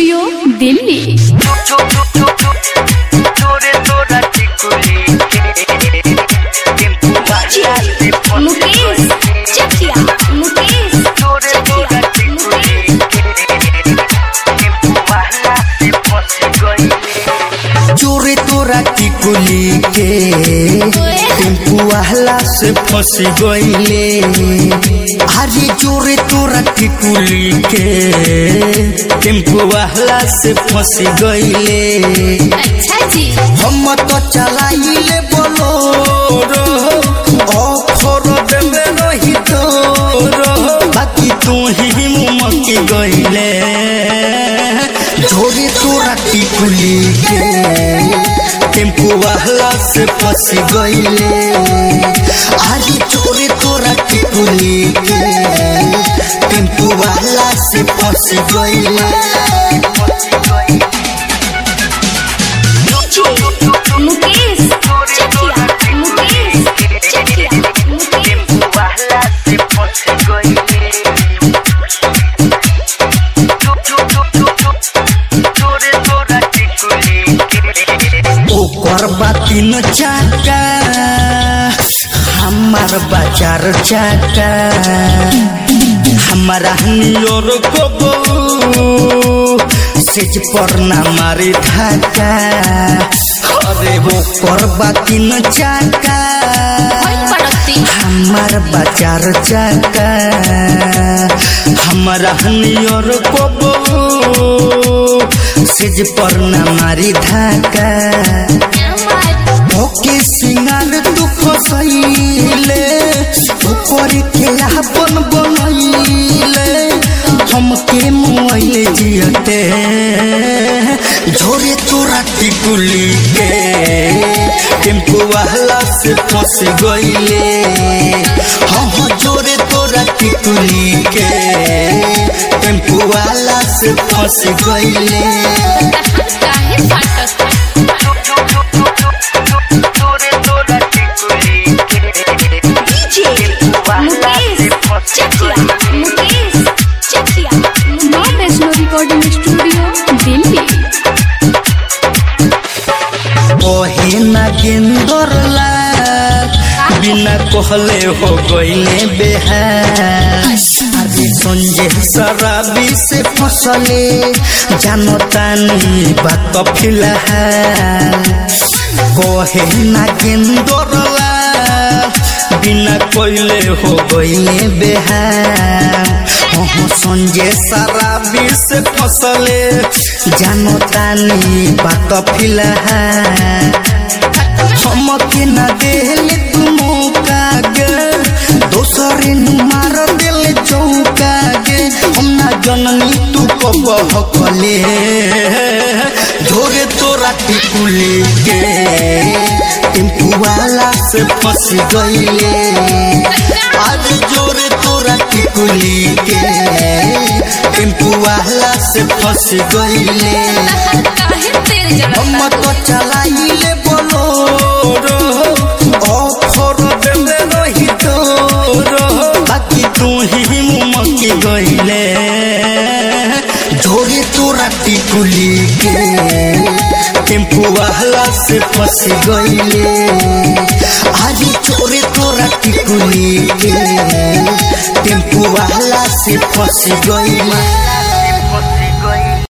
studio Delhi Mukesh Chakiya Mukesh Chakiya Mukesh चोरे तोरा टिकुली के टेम्पू वाला से फंस गईले अरे चोरे तोरा टिकुली के टेम्पू वाला से फंस गईले अच्छा जी हम तो चलाइले बोलो ऑफर देवे रही तो बाकी तू ही मुमकी गईले झोरी तोरा टिकुली के टेम्पू वाला से फंस गईले आज चोरी तोरा टिकुली के टेम्पू वाला से फंस गईले मुकेश चकिया मुकेश चकिया मुकेश ओकर बातिन चाका हमार बाजार चाका हमारा नियर को सेज पर ना मारे धाका अरे ओकर बातिन चाका पड़ती हमार बाजार चाका हमारा नियर को सेज पर ना मारी धाका ओके सिंगार तू फसैले ऊपर के अपन बनैले हमके मुआइले जियते झोरे तोरा टिकुली के टेम्पू वाला से फंस गईले हम जोरे तोरा टिकुली के टेम्पू वाला से फंस गईले काहे फाटत मुकेश चकिया मुकेश चकिया माँ वैष्णो रिकॉर्डिंग स्टूडियो दिल्ली ओहे ना गेंदर लाल बिना कहले हो गईले बेहाल अभी संजय शराबी से फसले जानो तानी बात फिलहाल कहे ना गेंदर लाल बिना कोइले हो गईले बेहाल हो संजय शराबी से फसले जानो तानी बात फिलहाल हमके न देले तू मौका गे दोसरे नु मार देले चौका गे हम ना जननी तू कब हकले झोरे तोरा टिकुली के टेम्पू वाला से फंस गईले आज जोरे तोरा टिकुली के टेम्पू वाला से फंस गईले काहे तेरे हम जरा तो चलाइले बोलो ऑफर देले रही तो बाकी तू ही मुमकी गईले झोरी तोरा टिकुली के टेम्पू वाला से फंस गईले आज चोरी तोरा टिकुली के टेम्पू वाला से फंस गईले